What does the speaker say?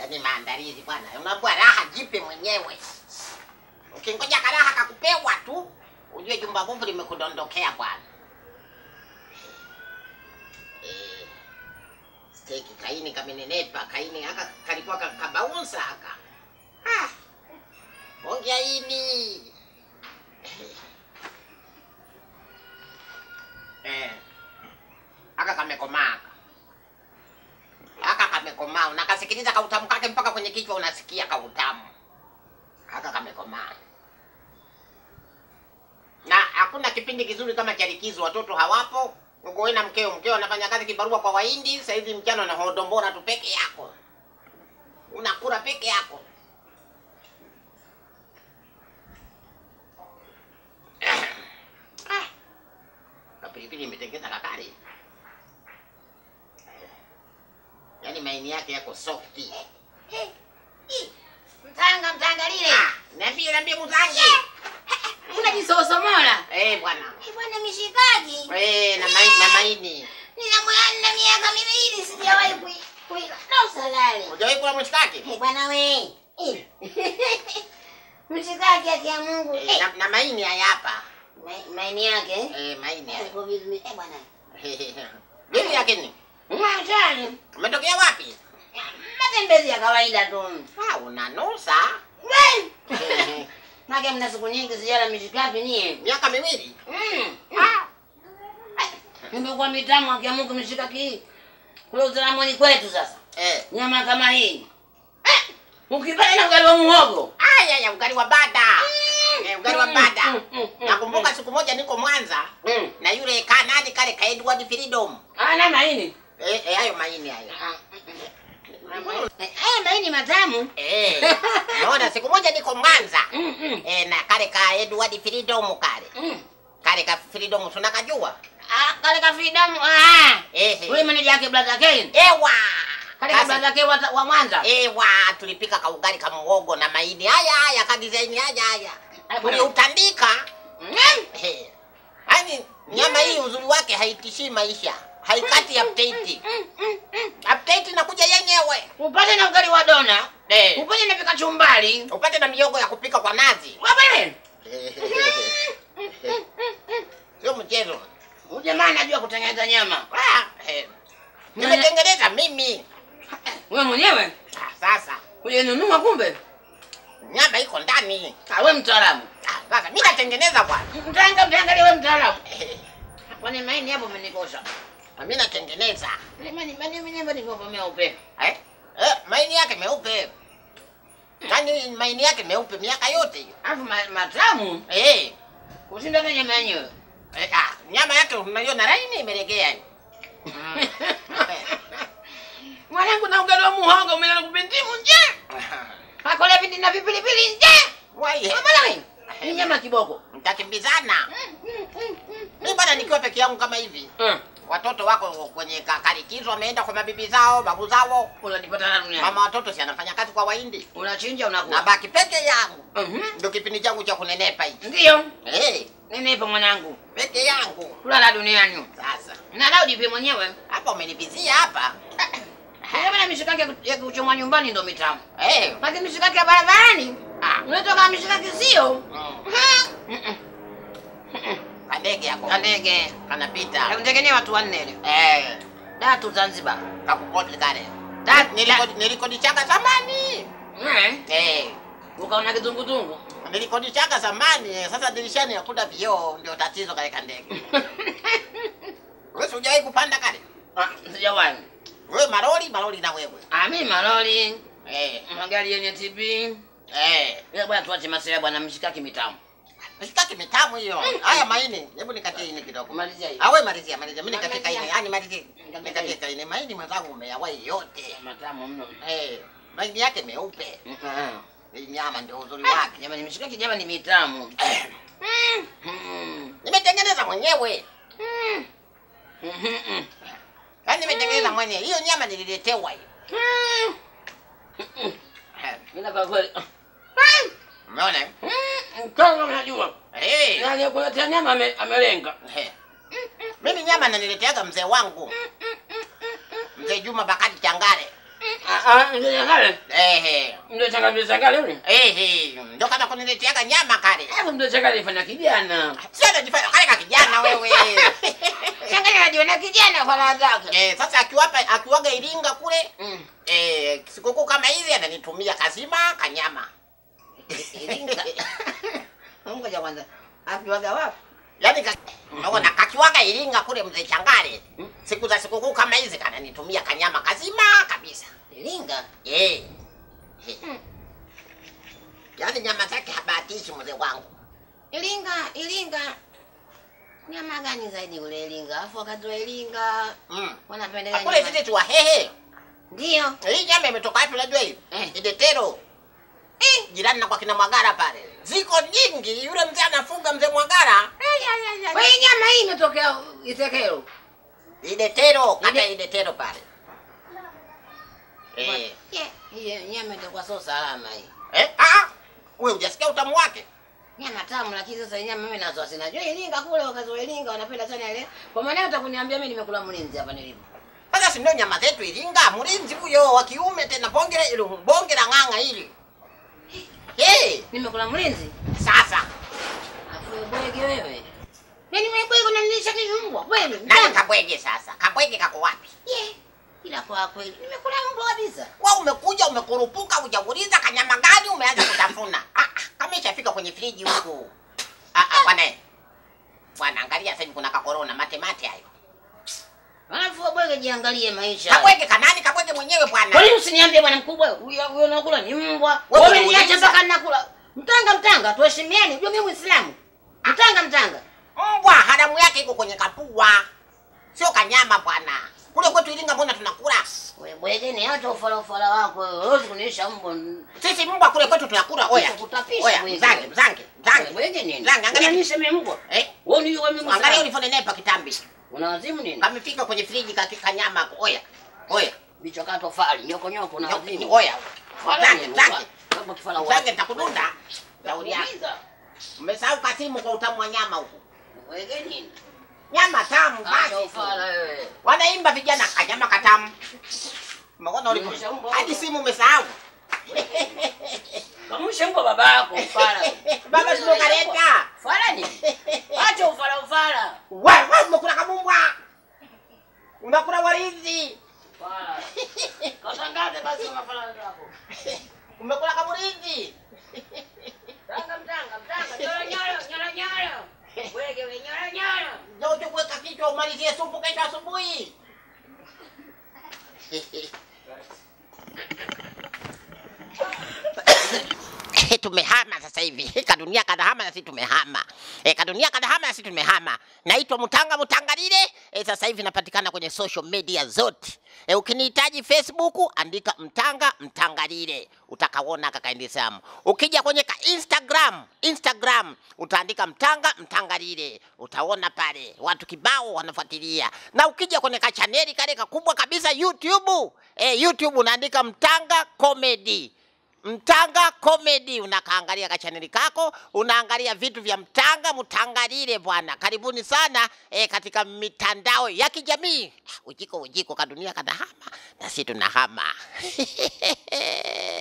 Yaani maandalizi bwana, unaambia raha jipe mwenyewe. Ukingoja karaha kakupewa tu, ujue jumba bovu limekudondokea bwana. Eh, steki kaini kamenenepa, kaini aka kalikuwa ka- kabaunsa aka. Ah, ongea ini. Eh, aka kamekomaa aka. Aka kamekomaa, unakasikiliza kautamu kake mpaka kwenye kichwa unasikia kautamu. Aka kamekomaa. Na hakuna kipindi kizuri kama cha likizo, watoto hawapo. Uko wewe na mkeo, mkeo anafanya kazi kibarua kwa Wahindi, sasa hivi mchana na hodombora tu peke yako. Unakula peke yako. Ah. Kapilipili imetengeza kakari. Yaani maini yake yako softi. Mtanga mtanga lile. Niambie niambie muzangi. Unajisosomola. Eh bwana. Eh, bwana mishikaki. Eh na maini na maini. Nina mwana na miaka miwili sijawahi kui kuila. No salale. Hujawahi kula mshikaki? Eh, bwana we. Eh. Mshikaki yake ya Mungu. Eh, Eh. na, na maini haya hapa. Ma- Maini yake. Eh maini haya. Iko vizuri. Eh, bwana. Vipi lakini? Mwachani. Umetokea wapi? Matembezi ya kawaida tu. Ah, unanusa. We. Nake mna siku nyingi sijala mishikaki nie. Miaka miwili. Mm. Ah. Nimekuwa mitamu akia Mungu mishikaki hii. Kule utaramoni kwetu sasa. Eh. Nyama kama hii. Eh. Ukipata na ugali wa muhogo. Aya ya ugali wa bada. Eh, ugali wa bada. Mm, mm, mm, Nakumbuka siku moja niko Mwanza Mm. na yule kanani kale ka Edward Freedom. Ah, na maini. Eh, eh, hayo maini hayo. Eh, Haya maini matamu. Eh. Naona siku moja niko Mwanza. Mm, mm, Eh, na kale ka Edward Freedom kale. mm. Kale ka Freedom tunakajua. Ah, kale ka fidamu. Ah. Eh. Ule manager yake brother Kane. Ewa. Kale ka Sasa- brother Kane wa, wa Mwanza. Ewa, tulipika kaugali ka muhogo na maini haya haya ka design haya haya. Ah, bwana. Tuliutandika. Mm. Eh. Yaani nyama hii uzuri wake haitishii maisha. Haikati update. Mm, mm, mm. Update inakuja yenyewe. Upate na ugali wa dona. Eh. Upate na pika chumbali. Upate na miogo ya kupika kwa nazi. Wabele. Sio mchezo. Huyu jamaa anajua kutengeneza nyama. Ah, eh. Nimetengeneza mimi. Wewe mwenyewe Ah, sasa ulinunua kumbe? nyama iko ndani. Ah, wewe mtaalamu. Ah, sasa mimi natengeneza bwana. Mtanga mtangalie wewe mtaalamu. Eh, Kwani maini hapo umenikosha. Mimi natengeneza. Ile maini maini mwenyewe ndivyo meupe. Eh? Eh, maini yake meupe. Yaani maini yake meupe miaka yote hiyo. Alafu ma, matamu Eh. kushinda hata nyama yenyewe. Eh, ah, nyama yake unaiona laini imelegea hiyo. Mm. Mwanangu na ugali wa muhogo umeona kupindimu nje. Akole vindi na vipilipili nje. Wai. Mbona Ni nyama kiboko. Mtakimbizana. Mimi bwana nikiwa peke yangu kama hivi. Mm. Watoto wako kwenye ka- karikizo wameenda kwa mabibi zao, babu zao. Unanipata na dunia. Mama watoto si anafanya kazi kwa Wahindi. Unachinja unakula. Nabaki peke yangu. Mhm. Ndio kipindi changu cha kunenepa hichi. Ndio. Eh, Ninepa mwanangu. peke yangu. Kula la duniani. Sasa Na lao jipe mwenyewe. hapa umenivizia hapa. Kama na mishikaki ya ku- ya kuchomwa nyumbani ndo mitamu. Eh. Lakini mishikaki ya barabarani Ah. unatoka mishikaki sio. Mm. Mm-mm. Kandege yako. Kandege. Kanapita. Nakutegemea watu wanne ile. Eh. Tatu Zanzibar. Kakukodi kale. Da- Nilikodi nilikodi chaka zamani. Eh. Eh. Ukaona kizunguzungu. Nilikodi chaka zamani. Sasa dirishani hakuna vioo ndio tatizo kale kandege. Wewe si hujawahi kupanda kale? Ah, sijawahi. Wewe maroli, maroli na wewe. Ah, mimi malori, Eh. magari yenye TB. Eh. Ila bwana tuache masela bwana mshikaki mitamu. Mshikaki mitamu hiyo. Haya maini. Hebu nikatie ini kidogo. Kumalizia hiyo. Awe malizia, malizia. Mimi nikatie Malizia. kaini. Yaani malizie. Malizia. Nikatie kaini. Maini mwenzangu umeyawahi yote. Matamu mno. Eh. Maini yake meupe. Mm-mm. Hii nyama ndio uzuri wake. Jamani mshikaki jamani ni mitamu. Eh. Mm. Nimetengeneza mwenyewe. Mm. Mhm. Yaani nimetengeneza mwenyewe. Hiyo nyama nililetewa hiyo. Mm. Eh. Ila kwa kweli. Umeona? eh? Mm. Kama unajua. Eh. Yaani kuletea nyama ame- amelenga. Eh. Mimi nyama nanileteaga mzee wangu. Mzee Juma Bakari Changare. Ah, ah, mzee Changale. Ehe. Mzee Changale, mzee Changale yule. Ehe. Ndo kama kunileteaga nyama kale. Hebu mzee Changale fanya kijana. Sasa najifanya kale ka kijana wewe. Changale anajiona kijana kwa raha zake. Eh, sasa akiwapa akiwaga Iringa kule Mm. eh, sikukuu kama hizi ananitumia kazima kanyama. Iringa. Ngoja kwanza. Akiwaga wapi? Yaani ka, unaona kakiwaga Iringa kule mzee Changale. Siku za sikukuu kama hizi kananitumia kanyama kazima kabisa. Iringa. Eh. Eh. Yaani nyama zake habatishi mzee wangu. Iringa, Iringa. Nyama gani zaidi ule Iringa? Afu wakati wa Iringa Mm. wanapendelea Kule nyama. sisi tu wahehe. Ndio. Hii nyama imetoka wapi unajua hii? Eh. Idetero. Eh. Jirani na kwa kina Mwagara pale. Ziko nyingi. Yule mzee anafuga mzee Mwagara. Kwa hiyo nyama hii imetokea Itekero. Idetero, kata Ide- Idetero pale. Eh. Yeah. Hiyo nyama itakuwa sio salama hii. Eh? Ah, wewe hujasikia utamu wake? Nyama tamu lakini sasa nyama mimi nazo sinajua Iringa kule wakati wa Iringa wanapenda sana ile. Kwa maana utakuniambia mimi nimekula mlinzi hapa nilipo. Sasa si ndio nyama zetu Iringa, mlinzi huyo wa kiume tena bonge la ile bonge la ng'ang'a hili. Eh, Nimekula mlinzi. sasa Afu bwege wewe. Yaani mimi bwege unanilisha mimi mbwa kweli? nani kabwege sasa? Kabwege kako wapi? Yeah. Ila kwa kweli nimekula mbwa kabisa. Wewe umekuja umekurupuka hujauliza kanyama gani umeanza kutafuna. Ah, ah, kama ishafika kwenye friji huku. Ah, ah, bwana. Bwana angalia sasa hivi kuna kakorona mate mate hayo. Alafu bwege jiangalie maisha. Kabwege kanani kabwege mwenyewe Kwa bwana. nini usiniambie bwana mkubwa? Huyo huyo unakula ni mbwa. Wewe Wewe niache unauliza. mpaka ninakula. Mtanga mtanga, tuheshimiane. Unajua mimi Muislamu. Mtanga mtanga. Mbwa haramu yake iko kwenye kapua. Sio kanyama bwana. Kule kwetu Iringa mbona tunakula? Wewe bwege ni hata ufala ufala wako. wewe. Huwezi kuniisha mbwa. Sisi mbwa kule kwetu tunakula. Oya. Nitakutapisha Oya, bwege. mzange, mzange, mzange. Bwege nini? Mzange, angalia. Unaniisha mimi mbwa. Eh? Wewe ni wewe mimi Angalia Muislamu. ulivyonenepa kitambi. Una wazimu nini? Kamefika kwenye friji kakika nyama hapo. Oya. Oya. Bicho kato fali, nyoko nyoko na wazimu. Oya. Fala Mzange, nini? mzange. Kama kifala Mzange wazi. nitakudunda. Shauri yako. Umesahau kasimu kwa utamu wa nyama huku. Bwege nini? Nyama tamu Acha basi. tu. ufala wewe. Wanaimba vijana kanyama katamu. Umeona ulivyo? Nimesha mbwa Hadi huko. simu umesahau. Kamushe mbwa baba yako ufala. Baba sio kaleta. Fala nini? Acha ufala ufala. Wewe wewe umekula kabumbwa. Unakula walinzi. Fala. Katangaze basi mafala zako. Umekula kaburinzi. Tanga mtanga mtanga nyoro nyoro nyoro nyoro. Wege we nyoro nyoro. Ndio tuweka kichwa umalizie supu kesho asubuhi. tumehama sasa hivi kadunia kadahama na sisi tumehama e, kadunia kadahama na sisi tumehama naitwa mutanga mutangalile e, sasa hivi napatikana kwenye social media zote e, ukinihitaji facebook andika mtanga mtangalile utakaona kakaendesamu ukija kwenye ka instagram instagram utaandika mtanga mtangalile utaona pale watu kibao wanafuatilia na ukija kwenye kachaneli kale kakubwa kabisa youtube e, youtube unaandika mtanga comedy Mtanga Comedy unakaangalia kachaneli kako, unaangalia vitu vya Mtanga Mtangalile bwana. Karibuni sana e, katika mitandao ya kijamii. Ujiko ujiko kadunia kadahama na sisi tunahama.